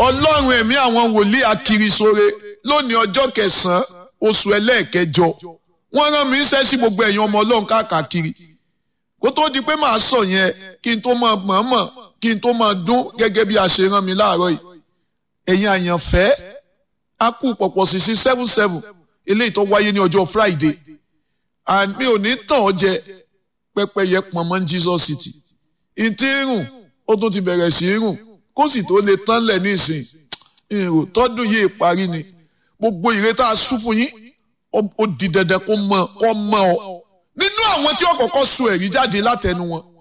ọlọ́run ẹ̀mí àwọn wòlíì akirisore lónìí ọjọ́ kẹsàn-án oṣù ẹlẹ́ẹ̀kẹjọ wọ́n rán mi iṣẹ́ sí gbogbo ẹ̀yin ọmọ ọlọ́run káàkiri kó tó di pé màá sọ yẹn kí n tó máa mọ̀ọ́mọ̀ kí n tó máa dún gẹ́gẹ́ bí a ṣe rán mi láàárọ̀ yìí ẹ̀yin àyànfẹ́ a kú pọ̀pọ̀ sí sí seven seven eléyìí tó wáyé ní ọjọ́ Friday and mi ò ní tàn ọ́ jẹ pẹ́pẹ́yẹ pọnmọ́ ní Jesus City ìtì rùn ó tún ti bẹ̀rẹ̀ sí í rùn kó sì tó lè tán lẹ̀ nísìn ìrò tọ́dún yìí parí ni gbogbo ìrètà sún fún yín ó di dandan kó mọ kó mọ ọ nínú àwọn tí ó kọ́kọ́ sun ẹ̀rí jáde látẹnu wọn